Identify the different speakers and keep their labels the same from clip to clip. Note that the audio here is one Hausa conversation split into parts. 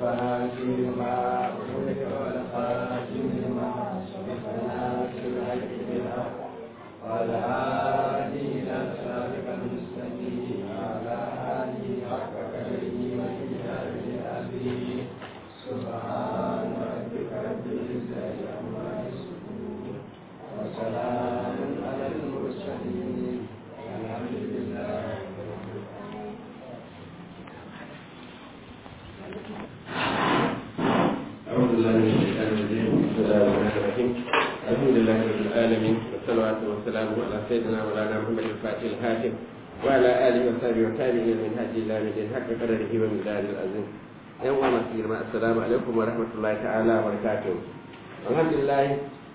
Speaker 1: الفاتح لما أغلق والخاتم لما سبق ناصر الحق بالحق وعلى آله إلى صراطك المستقيم وعلى آله حق قدره ومقداره العظيم سبحان ربك رب العزة عما يصفون وسلام على المرسلين الحمد لله
Speaker 2: أعوذ بالله من الشيطان الرجيم بسم الله الرحمن الرحيم الحمد لله رب العالمين والصلوات والسلام على سيدنا مولانا محمد الفاتح الهاشم وعلى آله وصحبه وتابعين من هدي الله من دين حق قدره ومقداره العظيم yan uwa masu girma assalamu alaikum wa rahmatullahi ta'ala wa barakatuh alhamdulillah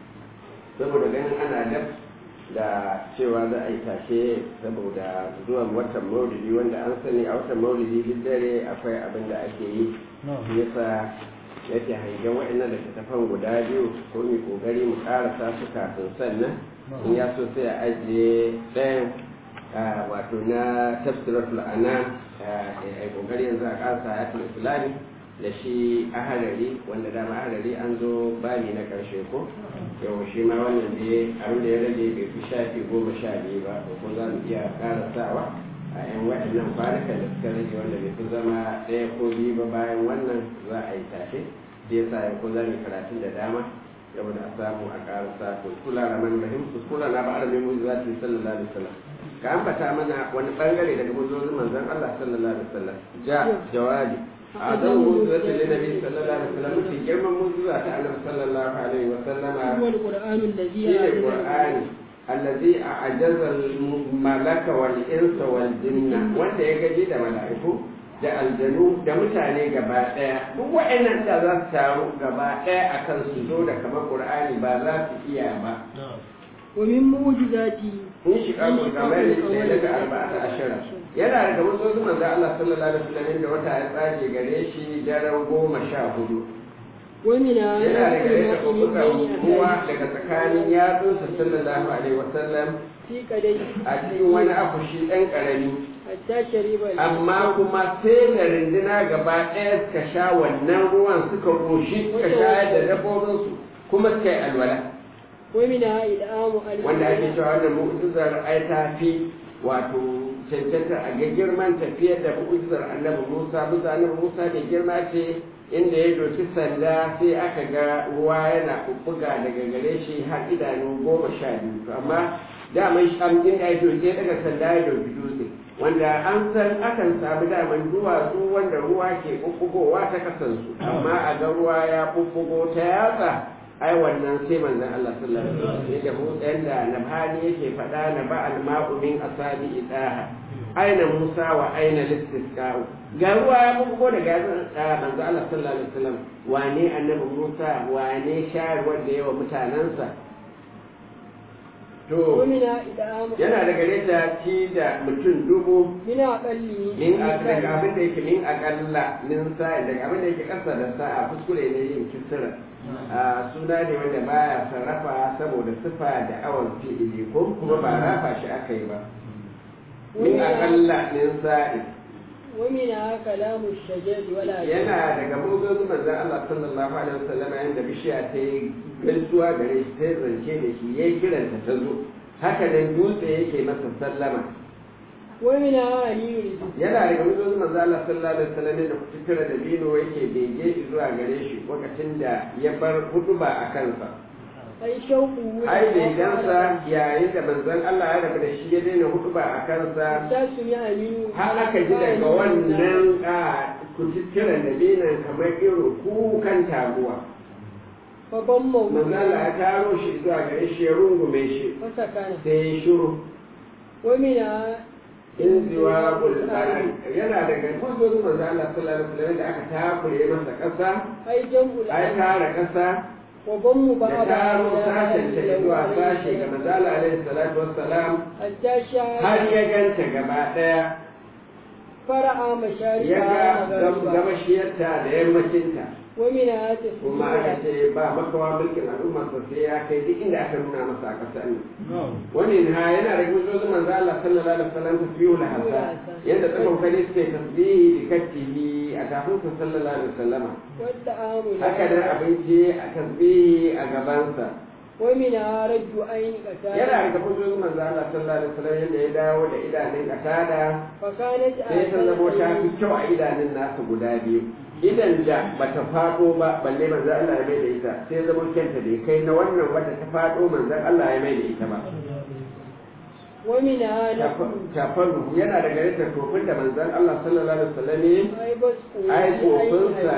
Speaker 2: saboda ganin ana dab da cewa za a yi tashe saboda zuwan watan maulidi wanda an sani a watan maulidi duk dare akwai abin da ake yi yasa yake hangen waɗannan littattafan guda biyu ko mu kokari mu karasa su kafin sannan in ya so sai a ajiye ɗayan wato na tafsiratul anam a kokari yanzu a karasa ayatul islami da shi aharari wanda dama aharari an zo bani na karshe ko yau shi ma wannan da abin da ya rage bai fi shafi goma sha biyu ba ko za mu iya karasawa a yan waɗannan kwanukan da suka rage wanda bai fi zama ɗaya ko biyu ba bayan wannan za a yi tashe da ya sa ko za mu karatun da dama saboda a samu a karasa to kula raman rahim su kula na ba aramin mu za ta yi sallallahu alaihi wasallam ka ambata mana wani bangare daga muzozin manzon Allah sallallahu alaihi wasallam ja jawabi a zan muzuwa ta nabi sallallahu alaihi wasallam mafi girman muzuwa ta annabi sallallahu alaihi wasallam
Speaker 3: هو القرآن الذي
Speaker 2: shi ne qur'ani allazi a'jaza al-malaka wal insa wal jinna wanda ya gaji da mala'iku da aljanu da mutane gaba daya duk wa'annan da za su taru gaba daya akan su zo da kamar qur'ani ba za su iya ba
Speaker 3: ومن معجزاته
Speaker 2: in shi kamun kamar da daga arba'ata ashara yana daga wasu manzo Allah sallallahu alaihi wasallam da wata ya tsage gare shi daren goma sha hudu
Speaker 3: ومنها
Speaker 2: yana daga yadda kuka
Speaker 3: بين
Speaker 2: kowa
Speaker 3: أهله
Speaker 2: daga tsakanin yatsunsa sallallahu alaihi wasallam
Speaker 3: في قديه
Speaker 2: a cikin wani akushi ɗan ƙarami
Speaker 3: حتى شرب
Speaker 2: amma kuma sai da rinduna gaba ɗaya suka sha wannan ruwan suka ƙoshi suka shayar da dabbobinsu kuma suka yi alwala
Speaker 3: ومنها إدعام ألف
Speaker 2: wanda ake cewa wannan mu'jizar ai ta fi wato cancanta a ga girman tafiyar da mu'jizar annabi Musa bisa annabi Musa da girma ce inda ya doki sanda sai aka ga ruwa yana bubbuga daga gare shi har idanu goma sha biyu to amma daman sham inda ya doke daga sanda ya doki dutse wanda an san akan samu daman duwatsu wanda ruwa ke bubbugowa ta kasansu amma a ga ruwa ya bubbugo ta yatsa ai wannan sai manzon Allah sallallahu alaihi wasallam yadda mu da nabhani yake faɗa na ba al-ma'u min asabi idaha aina Musa wa aina listisqa'u ga ruwa ya bugo daga manzon Allah sallallahu alaihi wasallam wane annabi Musa wane shayarwar da yawa mutanansa to
Speaker 3: ومنها إدعام
Speaker 2: yana daga nesa ci da mutum dubu
Speaker 3: من أقله
Speaker 2: min a- daga abin da yake min akalla min sa'i daga abin da yake kasa da sa'a kuskure ne yin kisira a suna ne wanda baya sarrafa saboda sifa da awon fi'ili ko kuma ba rafa shi aka yi ba min akalla min sa'i
Speaker 3: ومنها كلام الشجر ولا
Speaker 2: yana daga muzozin manzon Allah sallallahu alaihi wasallam yanda bishiya ta yi gaisuwa gare shi sai zance da shi yayi kiranta ta zo haka nan dutse yake masa sallama
Speaker 3: ومنها علي رزق
Speaker 2: yana daga muzozin manzon Allah sallallahu alaihi wasallam da kutura da bino yake bege zuwa gare shi lokacin da ya bar hutuba a kansa
Speaker 3: أي شوقه
Speaker 2: ai begansa yayin da manzon Allah ya rabu da shi ya daina hutuba a kansa
Speaker 3: حتى سمع منه
Speaker 2: har aka ji daga wannan a kututturen da binan kamar irin kukan taguwa
Speaker 3: فضمه
Speaker 2: manzala ya taro shi zuwa gare shi ya rungume shi
Speaker 3: فسكن
Speaker 2: sai ya shiru
Speaker 3: ومنها
Speaker 2: in ziwa bulbari yana daga hujjojin manzala sallallahu alaihi wasallam da aka takure masa ƙasa
Speaker 3: أي جمع
Speaker 2: ai
Speaker 3: الأرض
Speaker 2: tara ƙasa
Speaker 3: وضم
Speaker 2: da
Speaker 3: بعضها
Speaker 2: taro
Speaker 3: إلى
Speaker 2: sashen ta
Speaker 3: أهله
Speaker 2: zuwa
Speaker 3: عليه
Speaker 2: sashe ga
Speaker 3: السلام.
Speaker 2: manzala alaihi salatu wassalam
Speaker 3: حتى
Speaker 2: har
Speaker 3: شاء
Speaker 2: ya ganta gaba ɗaya
Speaker 3: fara'a
Speaker 2: ya
Speaker 3: masharika
Speaker 2: ga gabashiyarta da yammacinta
Speaker 3: ومنها
Speaker 2: kuma aka
Speaker 3: تسجيل
Speaker 2: ce ba makawa mulkin al'umma sai ya kai duk inda aka nuna masa a ƙasar nan wani ha yana da gudun manzo Allah sallallahu alaihi wasallam tasbihu la hasa yanda tsakon kare suke tasbihi da kattihi a kafin sa sallallahu alaihi wasallam
Speaker 3: والطعام
Speaker 2: haka da abinci a tasbihi a gabansa
Speaker 3: ومنها رد عين قتادة
Speaker 2: yana da gudun manzo Allah sallallahu alaihi wasallam yanda ya dawo da idanun katada
Speaker 3: فكانت
Speaker 2: sai ta zamo ta fi kyau a idanun nasu guda biyu idan da bata faɗo ba balle manzon Allah ya mai da ita sai zama kyanta da kai na wannan wadda ta faɗo manzon Allah ya mai da ita ba
Speaker 3: ومنها نقول
Speaker 2: tafaru yana da gare ta tofin da manzon Allah sallallahu alaihi wasallam ya
Speaker 3: أي بس
Speaker 2: ai tofinsa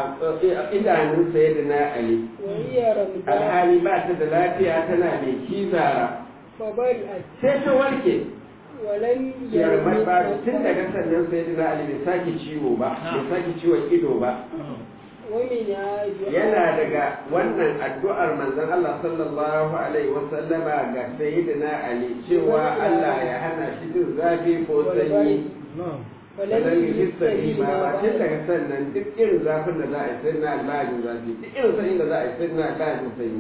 Speaker 2: a idanun sayyidina Ali
Speaker 3: وهي رمضان
Speaker 2: alhali ba ta da lafiya tana mai kizara
Speaker 3: فبرئت
Speaker 2: sai ta warke
Speaker 3: ولم
Speaker 2: yarmar ba tun
Speaker 3: يرمي
Speaker 2: daga sannan sayyidina Ali bai sake ciwo ba bai sake ciwon ido ba
Speaker 3: ومنها
Speaker 2: yana daga wannan addu'ar manzon Allah sallallahu alaihi wasallama ga sayyidina Ali cewa Allah ya hana shi jin zafi ko sanyi
Speaker 3: فلم
Speaker 2: sannan yi sani
Speaker 3: يستجيب
Speaker 2: ma ba tun
Speaker 3: بعد
Speaker 2: daga sannan duk irin zafin da za a yi sai na albajin zafi duk irin sanyi da za a yi sai na albajin sanyi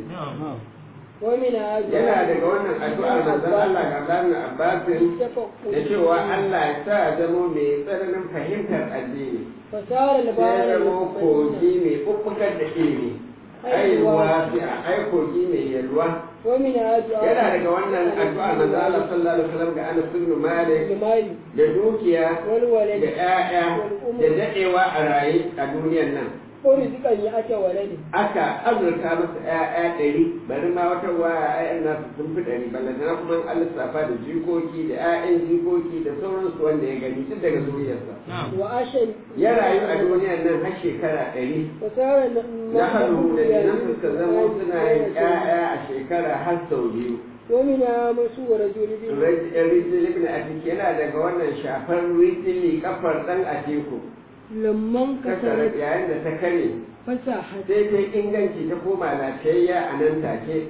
Speaker 3: ومنها
Speaker 2: yana daga wannan addu'ar manzon Allah ga Abdullahi Abbasin da cewa Allah ya sa zamo mai tsananin fahimtar addini
Speaker 3: فصار
Speaker 2: sai
Speaker 3: البحر
Speaker 2: zamo kogi mai ɓuɓɓugar da ilimi ai ruwa sai a ai kogi mai yalwa
Speaker 3: ومنها دعاء
Speaker 2: yana daga wannan addu'a manzo Allah sallallahu alaihi wasallam ga Anas ibn Malik
Speaker 3: المال
Speaker 2: da dukiya
Speaker 3: والولد
Speaker 2: da ƴaƴa da dadewa a raye a duniyar nan
Speaker 3: ورزقا يأتى ولد
Speaker 2: aka azurta masa ƴaƴa ɗari bari ma wata waya ƴaƴan nasu sun fi ɗari ballantana kuma an lissafa da jikoki da ƴaƴan jikoki da sauransu wanda ya gani tun daga zuriyarsa
Speaker 3: وعاش
Speaker 2: ya rayu a duniyar nan har shekara ɗari
Speaker 3: وصار
Speaker 2: na hannu da nan suka zama suna yin ƴaƴa a shekara har sau biyu
Speaker 3: ومنها مسوى رجل بن
Speaker 2: rijil ibn atik yana daga wannan shafar rijili kafar dan atiku
Speaker 3: لما
Speaker 2: kasar
Speaker 3: انكسرت
Speaker 2: yayin da ta kare
Speaker 3: فساحت
Speaker 2: sai ta inganci ta koma lafiyayya a nan take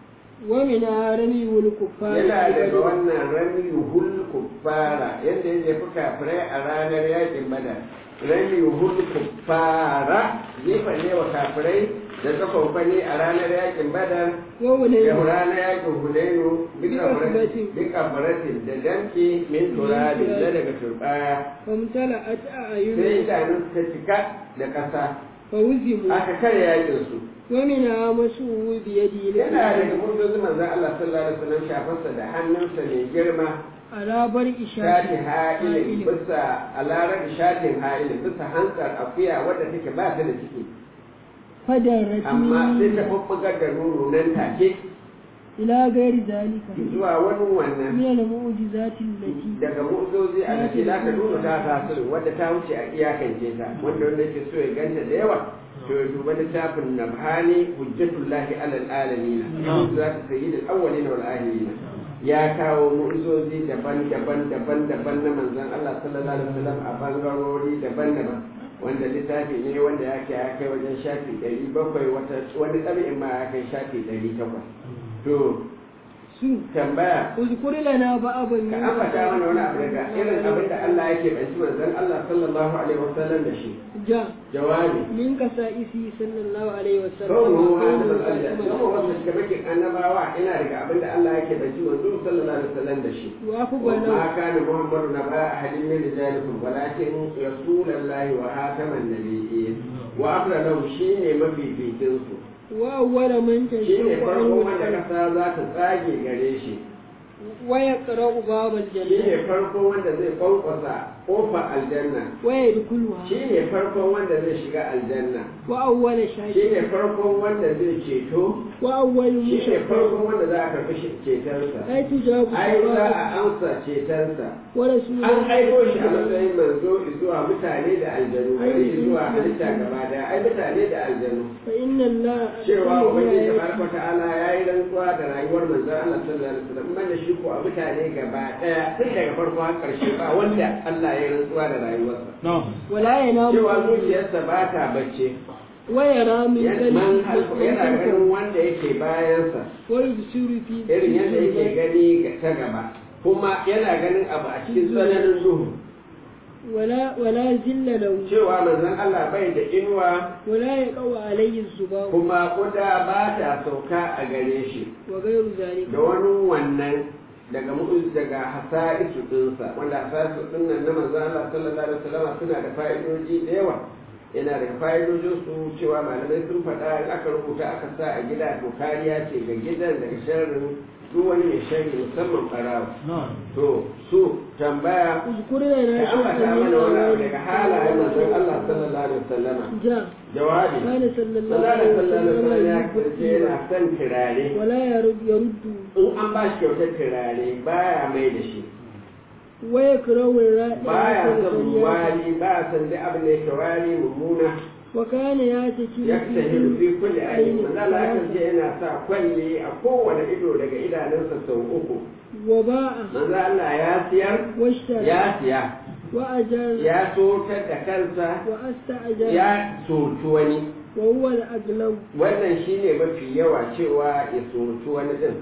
Speaker 3: ومنها رمي الكفار
Speaker 2: yana daga
Speaker 3: ببدر.
Speaker 2: wannan rami hul kuffara yadda ya jefi kafirai a ranar yakin badar rami hul kuffara jefa ne wa kafirai da tsakwafani a ranar yakin badar da
Speaker 3: وولد
Speaker 2: ranar yakin hunainu
Speaker 3: Bikafaratin.
Speaker 2: bika faratin da damke min turabi da daga turbaya
Speaker 3: فامتلأت
Speaker 2: sai
Speaker 3: أعينهم
Speaker 2: idanun suka cika da ƙasa
Speaker 3: فوزموا
Speaker 2: aka kare yakin su
Speaker 3: ومنها مسوى بيده
Speaker 2: yana daga murdozi manzon Allah sallallahu alaihi wasallam shafarsa da hannunsa mai girma
Speaker 3: على برء
Speaker 2: shati
Speaker 3: شاة
Speaker 2: ha'ilin bisa alarar shatin ha'ilin bisa hantsar akuya wadda take ba ta da ciki
Speaker 3: فدرت
Speaker 2: amma sai ta
Speaker 3: منه
Speaker 2: bubbugar da nono nan take
Speaker 3: إلى غير ذلك
Speaker 2: zuwa wani wannan
Speaker 3: من المعجزات التي
Speaker 2: daga mu'uzozi a cikin da aka nuna ta tasirin wadda ta wuce a iyakance ta wanda wanda yake so ya ganta da yawa to ya duba littafin nabhani hujjatullahi alal alamin za ta sayi da awwalin wal akhirin ya kawo mu'uzozi daban-daban daban-daban na manzon Allah sallallahu alaihi wasallam a bangarori daban-daban wanda littafi ne wanda yake ya kai wajen shafi ɗari bakwai wata wani ɗabi'in ma ya kai shafi ɗari takwas to
Speaker 3: su
Speaker 2: tambaya
Speaker 3: اذكر لنا بعضا
Speaker 2: ka ambata mana wani abu daga irin abin da Allah yake banci manzon Allah sallallahu alaihi wasallam da shi
Speaker 3: جاء
Speaker 2: jawabi
Speaker 3: من كسائسه صلى الله عليه وسلم
Speaker 2: kawo
Speaker 3: وكونه
Speaker 2: hannun
Speaker 3: خاتم
Speaker 2: Allah kawo wanda shiga bakin annabawa ina daga abin da Allah yake banci manzon sallallahu alaihi wasallam da shi
Speaker 3: وأفضل
Speaker 2: وما كان محمد نبا أحد من رجالكم ولكن رسول الله وخاتم النبيين وأفضل شيء ما في في جنسه
Speaker 3: وأول من
Speaker 2: shi ne
Speaker 3: تنشق
Speaker 2: farko
Speaker 3: عنه
Speaker 2: wanda
Speaker 3: القلب
Speaker 2: kasa za ta tsage gare shi
Speaker 3: ويقرأ باب
Speaker 2: shi
Speaker 3: الجنة
Speaker 2: ne farko wanda zai kwankwasa ƙofar aljanna
Speaker 3: ويدخلها
Speaker 2: shi ne farkon wanda zai shiga aljanna
Speaker 3: وأول
Speaker 2: shi
Speaker 3: شاهد
Speaker 2: ne farkon wanda zai ceto
Speaker 3: وأول
Speaker 2: shi ne
Speaker 3: مشفع
Speaker 2: farkon wanda za a karɓi shi- cetonsa
Speaker 3: أي تجاب
Speaker 2: ai za
Speaker 3: الصلاة
Speaker 2: a amsa cetonsa
Speaker 3: ورسول
Speaker 2: an aiko shi a
Speaker 3: الله
Speaker 2: matsayin manzo zuwa mutane da aljanu ai zuwa halitta gaba daya ai mutane da aljanu
Speaker 3: فإن الله
Speaker 2: cewa ubangiji
Speaker 3: أرسله
Speaker 2: tabaraka ta'ala yayi rantsuwa da rayuwar manzon Allah sallallahu alaihi wasallam man da shi ko a mutane gaba daya tun daga farko har karshe ba wanda Allah ya yi rantsuwa da rayuwarsa
Speaker 3: ولا ينام
Speaker 2: cewa zuciyarsa ba ta bacce
Speaker 3: ويرى من
Speaker 2: man
Speaker 3: قلبه
Speaker 2: halko yana ganin wanda yake bayansa
Speaker 3: ويبصر في
Speaker 2: irin yadda yake gani ga ta gaba kuma yana ganin abu a cikin tsananin duhu
Speaker 3: ولا ولا ذل له
Speaker 2: cewa manzon Allah bai da inuwa
Speaker 3: ولا يقع عليه الزباب
Speaker 2: kuma kuda ba ta sauka a gare shi
Speaker 3: وغير ذلك
Speaker 2: da wani wannan daga mu'uz daga hasa'isu dinsa wanda hasa'isu din nan na manzon Allah sallallahu alaihi wasallam suna da fa'idoji da yawa yana da fa'idojin su cewa malamai sun faɗa in aka rubuta aka sa a gida to kariya ce ga gidan daga sharrin duk wani mai sharri musamman ɓarawa to su tambaya
Speaker 3: اذكر
Speaker 2: ka
Speaker 3: لنا
Speaker 2: ambata
Speaker 3: شيئا من
Speaker 2: mana wani abu daga
Speaker 3: أعمال
Speaker 2: halayen manzon Allah sallallahu alaihi wasallam
Speaker 3: جاء
Speaker 2: jawabi
Speaker 3: كان صلى الله
Speaker 2: sallallahu
Speaker 3: عليه
Speaker 2: alaihi wasallam ya
Speaker 3: وسلم
Speaker 2: kasance yana son turare
Speaker 3: ولا يرد يرد
Speaker 2: in an ba shi kyautar turare baya mai da shi
Speaker 3: ويكره الرائع
Speaker 2: baya son
Speaker 3: والسريع.
Speaker 2: wari ba son duk abin da yake wari mummuna
Speaker 3: وكان يعتكف
Speaker 2: ya ta hiru fi kulli ayin manzo Allah ya
Speaker 3: ثلاثة.
Speaker 2: kasance yana sa kwalle a kowane ido daga idanunsa sau uku
Speaker 3: وباع
Speaker 2: manzo Allah ya siyar
Speaker 3: واشترى
Speaker 2: ya siya
Speaker 3: وأجر
Speaker 2: ya sotar da kansa
Speaker 3: وأستأجر
Speaker 2: ya soci wani
Speaker 3: وهو الأغلب
Speaker 2: wannan shine mafi yawa cewa ya soci wani din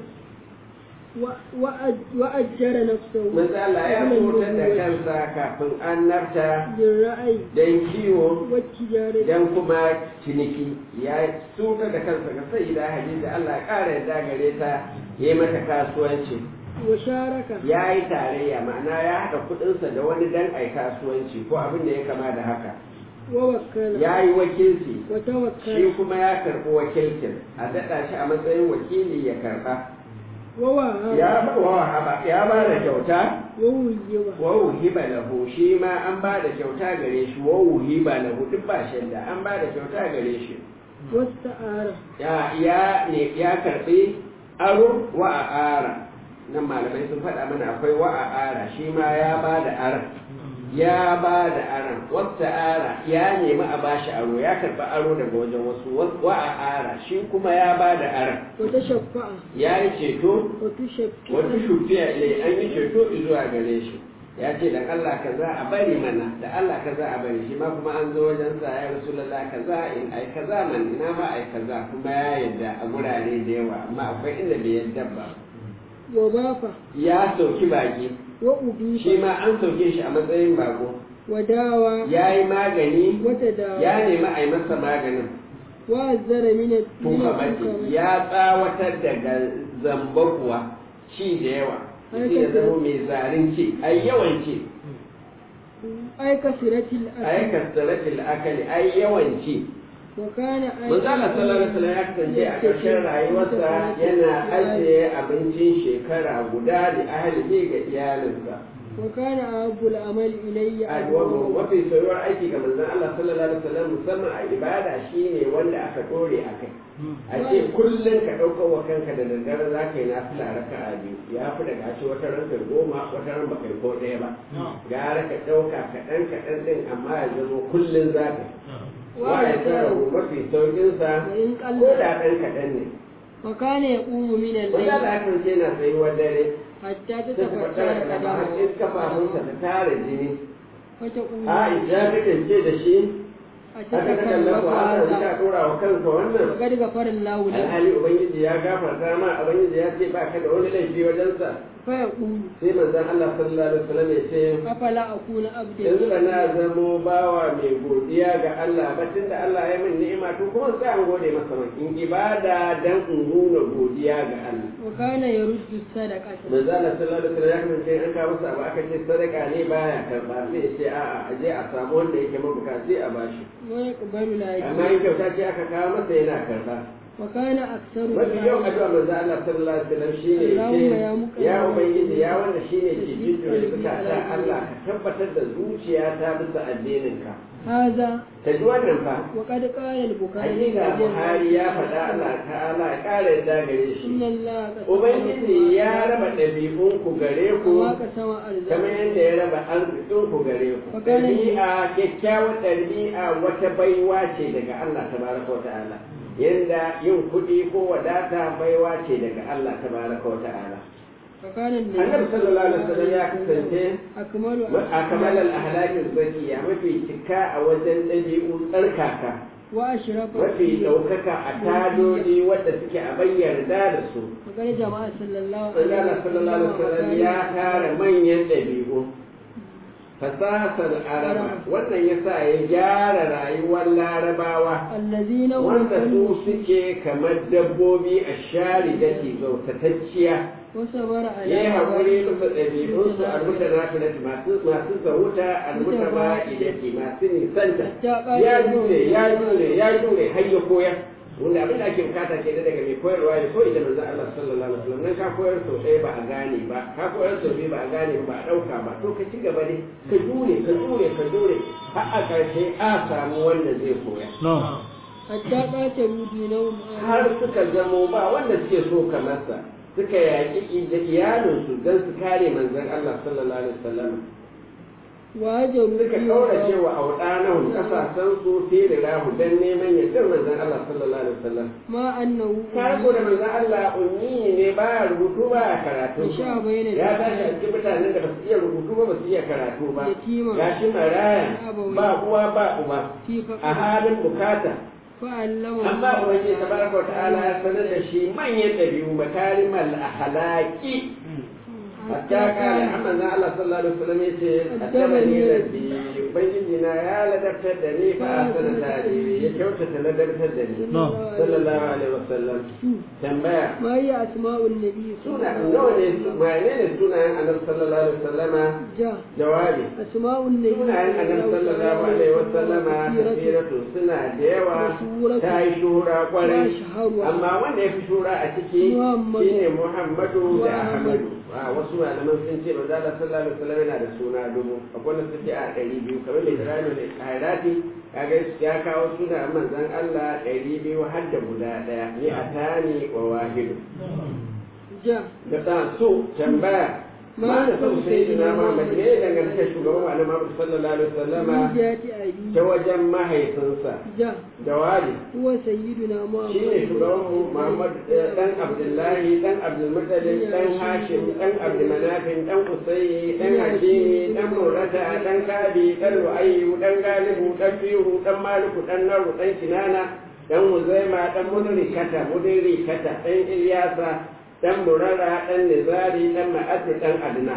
Speaker 3: و- وأج- وأجر نفسه
Speaker 2: manzo Allah ya
Speaker 3: قبل
Speaker 2: sotar da
Speaker 3: النبوة
Speaker 2: kansa kafin annabta
Speaker 3: بالرأي
Speaker 2: dan kiwo
Speaker 3: والتجارة
Speaker 2: dan kuma ciniki ya sotar da kansa ga sayyida Hadiza Allah ya kara yadda gare ta yayi mata kasuwanci
Speaker 3: وشارك
Speaker 2: ya yi tarayya ma'ana ya haɗa kuɗinsa da wani dan ai kasuwanci ko abin da ya kama da haka
Speaker 3: ووكل
Speaker 2: ya yi wakilci shi
Speaker 3: وتوكل
Speaker 2: kuma ya karɓi wakilcin a daɗa shi a matsayin wakili ya karɓa
Speaker 3: ووهب
Speaker 2: ya ba wa haba- ya ba da kyauta
Speaker 3: ووجب
Speaker 2: wa wuhiba lahu shi ma an ba da kyauta gare shi wa wuhiba lahu duk ba shadda an ba da kyauta gare shi
Speaker 3: واستعار
Speaker 2: ya ya ne ya karɓi aro wa a ara nan malamai sun faɗa mana akwai wa a ara shi ma ya ba da aran ya ba da aran wata ara ya nemi a bashi aro ya karɓi aro daga wajen wasu wa a ara shi kuma ya ba da aran
Speaker 3: وتشفع
Speaker 2: ya yi ceto
Speaker 3: وتشفع
Speaker 2: wata shufiya ilai an yi ceto zuwa gare shi ya ce da Allah kaza a bari mana da Allah kaza a bari shi ma kuma an zo wajen sa ya rasulullah kaza in ai kaza man ina ma ai kaza kuma ya yadda a gurare da yawa amma akwai inda bai yadda ba
Speaker 3: وضاف
Speaker 2: ya sauki baki
Speaker 3: وأضيف
Speaker 2: shi ma an sauke shi a matsayin bako
Speaker 3: وداوى
Speaker 2: ya yi magani
Speaker 3: وتداوى
Speaker 2: ya nemi a yi masa maganin
Speaker 3: وأزر من من
Speaker 2: tukamati
Speaker 3: الحكمة
Speaker 2: ya tsawatar daga zamba kuwa ci da yawa mutum ya zama mai zarin ci ai yawan ci
Speaker 3: أي كثرة
Speaker 2: ai
Speaker 3: الأكل
Speaker 2: kasaratil akali ai yawan ci
Speaker 3: وكان أي
Speaker 2: manzala sallallahu alaihi wasallam ya kasance a ƙarshen rayuwarsa yana ajiye abincin shekara guda da ahlihi ga iyalinsa
Speaker 3: وكان أحب العمل إلي
Speaker 2: addu'a mafi soyuwar aiki ga manzon Allah sallallahu alaihi wasallam musamman a ibada shine wanda aka dore a kai a ce kullum ka ɗaukar wa kanka da daddare za ka yi nafila raka a biyu ya fi daga ce wata ran kai goma wata ran baka yi ko ɗaya ba gara ka ɗauka kaɗan kaɗan ɗin amma ya zama kullum za ka wa ya tsara mafi sauƙinsa
Speaker 3: وإن
Speaker 2: ko
Speaker 3: قل
Speaker 2: da ɗan kaɗan ne
Speaker 3: وكان يقوم من
Speaker 2: wanda
Speaker 3: الليل
Speaker 2: da aka ce na tsayuwar dare
Speaker 3: حتى
Speaker 2: sai ta
Speaker 3: تتفتر
Speaker 2: fattara da ba har iska fafunsa ta tara jini
Speaker 3: فتقول
Speaker 2: Aisha ta kance da shi aka ta kallon
Speaker 3: أتتكلم
Speaker 2: ku haka
Speaker 3: هذا
Speaker 2: ka ɗora wa kanka wannan
Speaker 3: وقد غفر الله له
Speaker 2: alhali ubangiji ya gafarta ma ubangiji ya ce ba ka da wani laifi wajensa
Speaker 3: فيقول
Speaker 2: sai manzon Allah sallallahu alaihi wasallam ya ce
Speaker 3: أفلا أكون عبدا
Speaker 2: yanzu da na zamo bawa mai godiya ga Allah ba tunda Allah ya min ni'ima to kuma sai an gode masa man in ibada dan in nuna godiya ga Allah
Speaker 3: وكان يرد الصدقة
Speaker 2: manzo Allah sallallahu alaihi wasallam ya kasance an kawo masa abu aka ce sadaka ne baya karba sai ya ce a'a a je a samu wanda yake mabukaci a bashi
Speaker 3: ويقبل لا
Speaker 2: amma
Speaker 3: يجوز
Speaker 2: in kyauta ce aka kawo masa yana karba
Speaker 3: وكان أكثر
Speaker 2: mafi yawan addu'a manzo Allah sallallahu alaihi wasallam shine
Speaker 3: Allahumma ya
Speaker 2: ce
Speaker 3: muka-
Speaker 2: ya ubangiji ya wanda shine ke jujjuya zukata Allah ka tabbatar da zuciya ta bisa addinin ka
Speaker 3: هذا
Speaker 2: ta ji wannan fa
Speaker 3: وقد قال البخاري
Speaker 2: hakika
Speaker 3: رضي الله
Speaker 2: Buhari ya faɗa Allah ta'ala ya ƙara yadda gare
Speaker 3: إن
Speaker 2: shi
Speaker 3: الله قد
Speaker 2: ubangiji ya raba ɗabi'un ku gare ku
Speaker 3: كما قسم
Speaker 2: kamar
Speaker 3: أرزاقه
Speaker 2: yadda ya raba arzikin ku gare ku
Speaker 3: Fakana-
Speaker 2: ɗabi'a kyakkyawar ɗabi'a wata baiwa ce daga Allah tabaraka wa ta'ala yanda yin kuɗi ko wadata baiwa ce daga Allah tabaraka wa ta'ala
Speaker 3: فكان النبي
Speaker 2: annabi sallallahu alaihi wasallam ya kasance
Speaker 3: أكمل
Speaker 2: a kamalar ahlakin zakiya mafi cika a wajen ɗabi'u tsarkaka
Speaker 3: وأشرف
Speaker 2: mafi ɗaukaka a tadodi wadda suke a bayyana da su
Speaker 3: وقال جماعة صلى الله
Speaker 2: Allah sallallahu alaihi wasallam ya tara manyan ɗabi'u fasahar araba wannan ya sa ya gyara rayuwar larabawa
Speaker 3: الذين هم
Speaker 2: wanda su suke kamar dabbobi a shari da ke zautatacciya
Speaker 3: وصبر على
Speaker 2: ya yi haƙuri
Speaker 3: عباده
Speaker 2: bisa ɗabi'unsu almuta na masu masu zahuta almuta ba idaki masu nisanta ya jure ya jure ya jure har ya koyar wanda abin da ake bukata ke da daga mai koyarwa ya koyi da manzon Allah sallallahu alaihi wasallam nan ka koyar sau ɗaya ba a gane ba ka koyar sau biyu ba a gane ba a ɗauka ba to ka ci gaba ne ka jure ka jure ka jure har a ƙarshe a samu wanda zai koya
Speaker 3: حتى قاتلوا دينهم
Speaker 2: har suka zamo ba wanda suke so kamarsa suka yaƙi da iyalinsu don su kare manzon Allah sallallahu alaihi wasallam
Speaker 3: وهجروا
Speaker 2: suka
Speaker 3: فيه
Speaker 2: kaura cewa a wadannan kasasan su fi da rahu don neman yardar manzon Allah sallallahu alaihi wasallam
Speaker 3: ما أنه
Speaker 2: ka ko da manzon Allah ummi ne ba ya rubutu ba ya karatu
Speaker 3: Sha bayyana
Speaker 2: ya
Speaker 3: da-
Speaker 2: tashi a cikin mutanen da ba su iya rubutu ba ba su iya karatu ba
Speaker 3: Yatima.
Speaker 2: gashi maraya
Speaker 3: Abawai.
Speaker 2: ba uwa ba uba
Speaker 3: في
Speaker 2: a
Speaker 3: فقر
Speaker 2: halin bukata
Speaker 3: فعلمه
Speaker 2: amma ubangiji tabaraka wa ta'ala ya sanar da shi manyan dabi'u makarimal akhlaqi hatta kare amma na Allah sallallahu alaihi wasallam yace addabani rabbi ubangiji na ya ladabtar da ni fa asana tarihi ya kyautata ladabtar da ni sallallahu alaihi wasallam tambaya
Speaker 3: ما هي أسماء النبي صلى
Speaker 2: suna
Speaker 3: الله
Speaker 2: nawa
Speaker 3: عليه
Speaker 2: ne
Speaker 3: وسلم
Speaker 2: wane ne sunayen annabi sallallahu alaihi wasallama
Speaker 3: جاء
Speaker 2: jawabi
Speaker 3: أسماء النبي
Speaker 2: sunayen annabi sallallahu alaihi wasallama tafsiratu suna da yawa ta yi shuhura kwarai amma wanda ya fi shura a ciki
Speaker 3: Muhammadu.
Speaker 2: shine Muhammadu da
Speaker 3: Wa
Speaker 2: Ahmadu a wasu malaman sun ce manzo Allah sallallahu alaihi wasallam yana da suna dubu akwai wanda suke a ɗari biyu kamar da Ibrahim da Hairati kaga ya kawo suna manzon Allah ɗari biyu har da guda ɗaya ni atani wa wahidu
Speaker 3: جاء
Speaker 2: da ta so tambaya
Speaker 3: Ma
Speaker 2: ma da son sai
Speaker 3: sayyidina
Speaker 2: na Muhammad ne dangantaka shugaban Annabi Muhammad sallallahu alaihi wasallama
Speaker 3: من جهة أبيه
Speaker 2: ta wajen mahaifinsa
Speaker 3: جاء
Speaker 2: jawabi
Speaker 3: هو سيدنا محمد
Speaker 2: shi ne shugabanmu Muhammad eh, dan Abdullahi dan Abdulmuttalib dan Hashim dan Abdulmanafin dan Usayyi dan Hakimi dan Murata dan Kabi dan Lu'ayyu dan Galibu dan Firu dan Maliku dan Naru dan Kinana dan Muzaima dan Mudrikata Mudrikata dan Ilyasa dan Murara dan Nizari dan Ma'ad dan Adna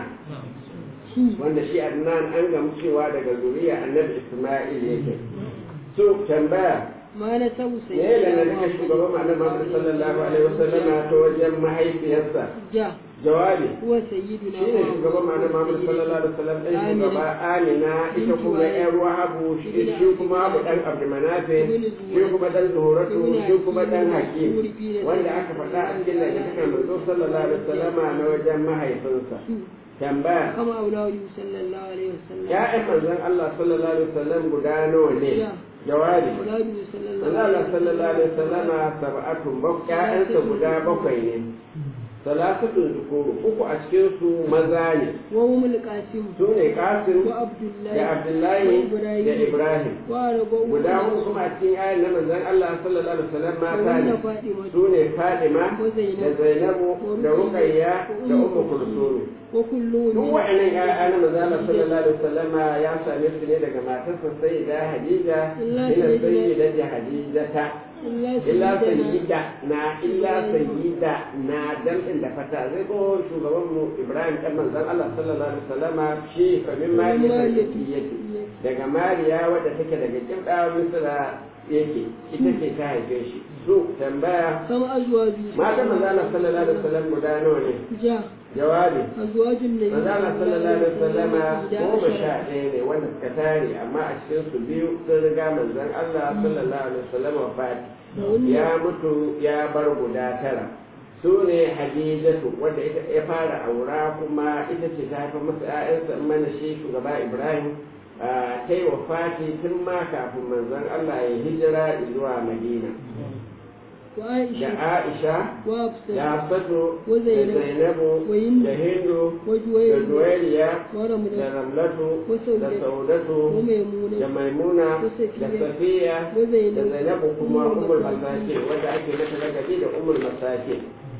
Speaker 2: wanda shi Adnan an gamu cewa daga zuriya Annabi Isma'il yake so tambaya
Speaker 3: ما نسب
Speaker 2: me ya
Speaker 3: سيدنا
Speaker 2: dangane da shugaban
Speaker 3: محمد
Speaker 2: Muhammad sallallahu alaihi wasallam ta wajen mahaifiyarsa
Speaker 3: جاء
Speaker 2: jawabi
Speaker 3: هو سيدنا
Speaker 2: shine shugaban Muhammad sallallahu alaihi wasallam dan shugaba Amina ita kuma ƴar Wahabu shi shi kuma Abu dan Abdulmanaf shi kuma dan Zuhratu shi kuma dan Hakim wanda aka faɗa a cikin lantarkar manzo sallallahu alaihi wasallam na wajen mahaifinsa tambaya
Speaker 3: كما أولاده صلى الله عليه وسلم
Speaker 2: ya'yan manzon Allah sallallahu alaihi wasallam guda nawa ne jawabi
Speaker 3: أولاده صلى الله
Speaker 2: Allah
Speaker 3: عليه
Speaker 2: sallallahu alaihi wasallama sab'atun bak ƴaƴansa guda bakwai ne salasatun zukuru uku a cikin su maza ne
Speaker 3: وهم القاسم
Speaker 2: su ne Qasim
Speaker 3: وعبد الله
Speaker 2: da Abdullahi da Ibrahim
Speaker 3: وأربعون
Speaker 2: guda uku kuma a cikin ƴaƴan na manzon Allah sallallahu alaihi wasallam mata
Speaker 3: وهن
Speaker 2: ne
Speaker 3: فاطمة
Speaker 2: su ne Fatima
Speaker 3: وزينب
Speaker 2: da Zainabu da Ruqayya da Ummu Kulsum
Speaker 3: وكلهم
Speaker 2: duk wa'annan ƴaƴa na manzon Allah sallallahu alaihi wasallama ya same su ne daga matarsa Sayyida Hadija
Speaker 3: Allah
Speaker 2: ila
Speaker 3: Sayyidina-
Speaker 2: Sayyidati Hadijata
Speaker 3: إلا
Speaker 2: illa
Speaker 3: سيدنا
Speaker 2: sayyida na illa sayyida na damɗin da fata zai ko shugaban mu Ibrahim dan manzon Allah sallallahu alaihi wasallama shi fa min ma yake daga Mariya wadda take daga kibda Misra yake ita ce ta haife shi su tambaya
Speaker 3: كم أزواج
Speaker 2: matan manzon Allah sallallahu alaihi wasallam guda nawa ne
Speaker 3: جاء
Speaker 2: jawabi
Speaker 3: أزواج النبي
Speaker 2: manzon Allah sallallahu alaihi wasallama
Speaker 3: إحدى
Speaker 2: goma
Speaker 3: عشر.
Speaker 2: sha ɗaya ne wanda suka tare amma a cikin su biyu sun riga manzon Allah sallallahu alaihi wasallam wafati
Speaker 3: وهن
Speaker 2: ya mutu ya bar guda tara su ne hadijatu wadda ita ya fara aura kuma ita ce ta haifar masa ‘ya'yansa in mana shi shugaba ibrahim a ta yi wafati tun ma kafin manzon allah ya hijira zuwa madina da
Speaker 3: وعائشة
Speaker 2: aisha da
Speaker 3: وحفصة
Speaker 2: hafsatu da
Speaker 3: وزينب
Speaker 2: zainabu
Speaker 3: وهند
Speaker 2: da hindu da
Speaker 3: وجويرية
Speaker 2: juwairiya da
Speaker 3: ورملة
Speaker 2: ramlatu da
Speaker 3: وسودة
Speaker 2: saudatu da
Speaker 3: وميمونة
Speaker 2: maimuna da
Speaker 3: وصفية
Speaker 2: safiya da
Speaker 3: وزينب
Speaker 2: zainabu kuma
Speaker 3: أم
Speaker 2: umul
Speaker 3: المساكين.
Speaker 2: masakin wanda ake mata lakabi da umul masakin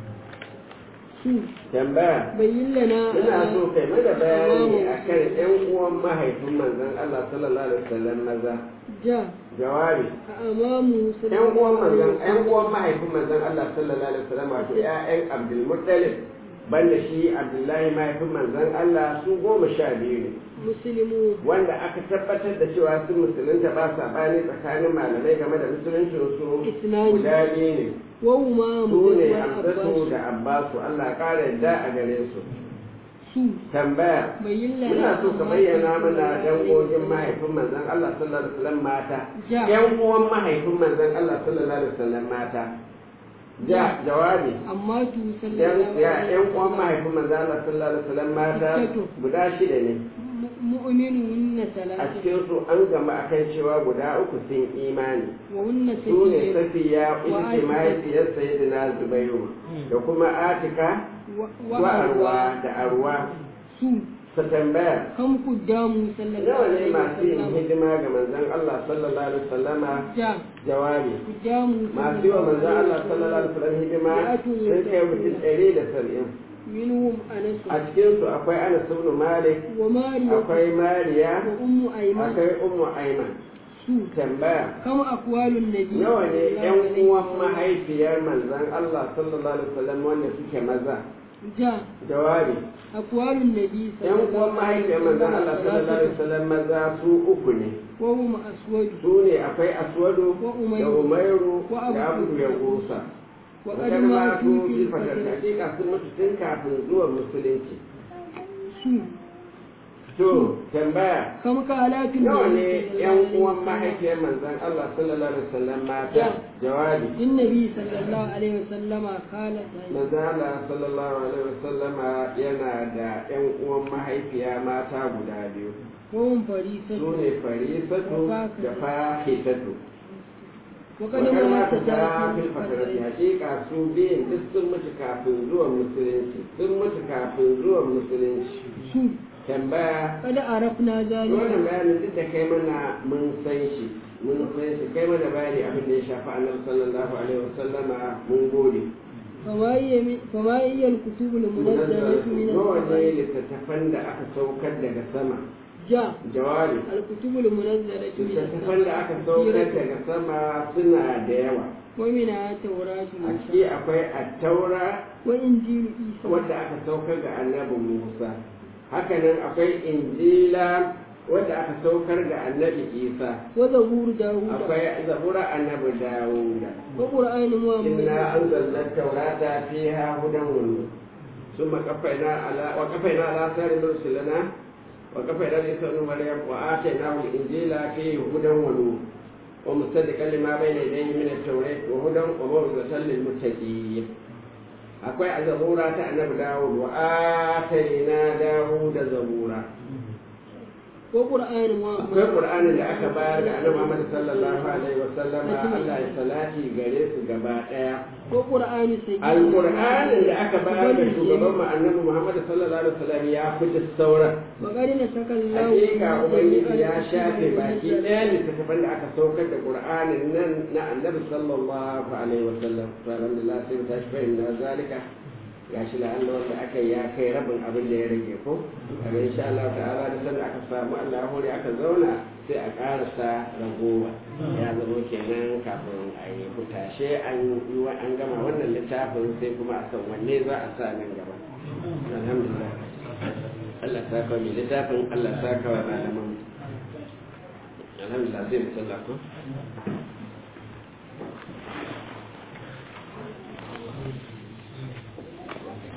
Speaker 3: شو
Speaker 2: tambaya
Speaker 3: بين لنا
Speaker 2: ina so kai mana bayani akan ƴan uwan mahaifin manzon Allah sallallahu alaihi wasallam maza
Speaker 3: جاء
Speaker 2: jawabi
Speaker 3: أمامه صلى
Speaker 2: ƴan uwan
Speaker 3: الله عليه
Speaker 2: manzon ƴan
Speaker 3: وسلم
Speaker 2: uwan mahaifin manzon Allah sallallahu alaihi wasallam wato ƴaƴan Abdul Muttalib banda shi Abdullahi mahaifin manzon Allah su goma sha biyu ne
Speaker 3: مسلمون
Speaker 2: wanda aka tabbatar da cewa sun musulunta ba saɓani tsakanin malamai game da musuluncin su
Speaker 3: Isnani.
Speaker 2: guda biyu ne
Speaker 3: وهما
Speaker 2: su ne
Speaker 3: مزيد
Speaker 2: hamzatu
Speaker 3: والعباس
Speaker 2: da abbasu Allah ya ƙara yadda a gare su
Speaker 3: su
Speaker 2: tambaya
Speaker 3: بين لنا
Speaker 2: muna so ka
Speaker 3: أمهات
Speaker 2: bayyana mana
Speaker 3: رسول الله
Speaker 2: dangogin mahaifin manzon Allah sallallahu alaihi wasallam mata
Speaker 3: Ja.
Speaker 2: yan uwan mahaifin manzon Allah sallallahu alaihi wasallam mata ja jawabi
Speaker 3: أمات صلى
Speaker 2: yan
Speaker 3: الله
Speaker 2: ya
Speaker 3: عليه
Speaker 2: yan uwan
Speaker 3: وسلم
Speaker 2: mahaifin manzon Allah sallallahu alaihi wasallam mata
Speaker 3: Sittatu.
Speaker 2: guda shida ne
Speaker 3: مؤمنهن
Speaker 2: a
Speaker 3: ثلاثة
Speaker 2: cikin su an gama akan cewa guda uku sun imani
Speaker 3: وهن
Speaker 2: su ne
Speaker 3: سيدة
Speaker 2: safiya ita ce
Speaker 3: Atika.
Speaker 2: mahaifiyar sayyidina zubairu da kuma atika wa arwa da arwa
Speaker 3: su
Speaker 2: ta tambaya
Speaker 3: kam kuddamu sallallahu
Speaker 2: nawa ne
Speaker 3: alaihi
Speaker 2: masu yin
Speaker 3: wasallam
Speaker 2: hidima ga manzon Allah sallallahu alaihi wasallama
Speaker 3: ja
Speaker 2: jawabi
Speaker 3: kuddamu
Speaker 2: masu yi wa manzon Allah sallallahu alaihi wasallam hidima sun kai mutum ɗari da saba'in
Speaker 3: minhum anas
Speaker 2: a cikinsu akwai Anas ibn Malik
Speaker 3: wa mariya
Speaker 2: akwai Mariya
Speaker 3: wa ummu ayman
Speaker 2: akwai Ummu Aiman
Speaker 3: su
Speaker 2: tambaya
Speaker 3: kam aqwalun nabi
Speaker 2: nawa ne
Speaker 3: sallallahu
Speaker 2: ƴan
Speaker 3: alaihi
Speaker 2: uwan
Speaker 3: wasallam.
Speaker 2: mahaifiyar manzon Allah sallallahu alaihi wasallam wanda suke maza
Speaker 3: ja
Speaker 2: jawabi
Speaker 3: aqwalun nabi
Speaker 2: ƴan uwan mahaifiyar manzon Allah sallallahu alaihi wasallam maza su uku ne
Speaker 3: wa hum aswad
Speaker 2: su ne akwai aswadu
Speaker 3: Wa
Speaker 2: da
Speaker 3: Umayru.
Speaker 2: umairu
Speaker 3: Wa
Speaker 2: da
Speaker 3: Abu
Speaker 2: abu ya gusa
Speaker 3: wa
Speaker 2: wakar
Speaker 3: qad
Speaker 2: ma
Speaker 3: matu
Speaker 2: su
Speaker 3: fil
Speaker 2: fi fatar
Speaker 3: fatrati
Speaker 2: hakika sun mutu tun kafin zuwan musulunci
Speaker 3: su
Speaker 2: to tambaya
Speaker 3: kam kalatin
Speaker 2: nawa
Speaker 3: nabi
Speaker 2: ne
Speaker 3: sallallahu
Speaker 2: yan
Speaker 3: alaihi
Speaker 2: uwan
Speaker 3: wasallam.
Speaker 2: mahaifiyar manzon Allah sallallahu alaihi wasallam mata
Speaker 3: Ja.
Speaker 2: jawabi
Speaker 3: النبي صلى الله عليه وسلم قال
Speaker 2: manzon Allah sallallahu alaihi wasallam yana da yan uwan mahaifiya mata guda biyu
Speaker 3: وهم فريسة
Speaker 2: su ne farisatu da fahitatu
Speaker 3: وقد
Speaker 2: wakar ma
Speaker 3: مات
Speaker 2: ta ta
Speaker 3: ذاك
Speaker 2: fil fatarati
Speaker 3: الفترة
Speaker 2: hakika su biyun duk sun mutu kafin zuwan musulunci sun mutu kafin zuwan musulunci
Speaker 3: شو
Speaker 2: tambaya
Speaker 3: قد عرفنا ذلك
Speaker 2: wannan bayanin duk da kai mana mun san shi mun san shi kai mana bayani abin da ya shafi annabi sallallahu alaihi wasallama mun gode
Speaker 3: فما هي من- فما هي الكتب المنزلة من
Speaker 2: nawa ne
Speaker 3: السماء
Speaker 2: littattafan da aka saukar daga sama
Speaker 3: جاء
Speaker 2: jawabi
Speaker 3: الكتب المنزلة من
Speaker 2: littattafan da aka
Speaker 3: السماء
Speaker 2: saukar
Speaker 3: كثيرة
Speaker 2: daga sama suna da yawa
Speaker 3: ومنها توراة
Speaker 2: a
Speaker 3: موسى
Speaker 2: ciki akwai attaura
Speaker 3: وإنجيل عيسى
Speaker 2: wadda aka saukar ga annabi musa hakanan akwai injila wadda aka saukar ga annabi isa
Speaker 3: وزبور داود
Speaker 2: akwai zabura annabi dawuda
Speaker 3: وقرآن محمد
Speaker 2: إنا أنزلنا التوراة فيها هدى ونور ثم قفينا على وقفينا على آثار رسلنا وقفينا بعيسى ابن مريم وآتيناه الإنجيل فيه هدى ونور ومصدقا لما بين يديه من التوراة وهدى وموعظة للمتقين akwai a zabura ta annabi dawud wa ataina dawud zabura
Speaker 3: وقرآن محمد
Speaker 2: akwai qur'anin da aka bayar ga annabi Muhammad sallallahu alaihi wa sallama Allah ya salati gare su gaba daya
Speaker 3: وقرآن سيدنا
Speaker 2: alƙur'anin da aka bayar da
Speaker 3: محمد
Speaker 2: shugaban mu annabi Muhammad sallallahu alaihi wasallam ya fi duk sauran
Speaker 3: وقد نسك الله
Speaker 2: hakika ubangiji ya
Speaker 3: جميع
Speaker 2: shafe
Speaker 3: الكتب
Speaker 2: baki
Speaker 3: المنزلة.
Speaker 2: ɗaya littattafan da aka saukar da qur'anin nan na annabi sallallahu alaihi wasallam to alhamdulillah sai mu tashi fahimta zalika gashi la Allah wanda aka yi ya kai rabin abin da ya rage ko kaga insha Allah ta'ala da sanda aka samu Allah ya hore aka zauna sai a karasa ragowa ya zama kenan kafin a yi hutashe an yi wa- an gama wannan littafin sai kuma a san wanne za a sa nan gaba alhamdulillah Allah ta kawo mai littafin Allah ta kawo malaman alhamdulillah sai mu sallah ko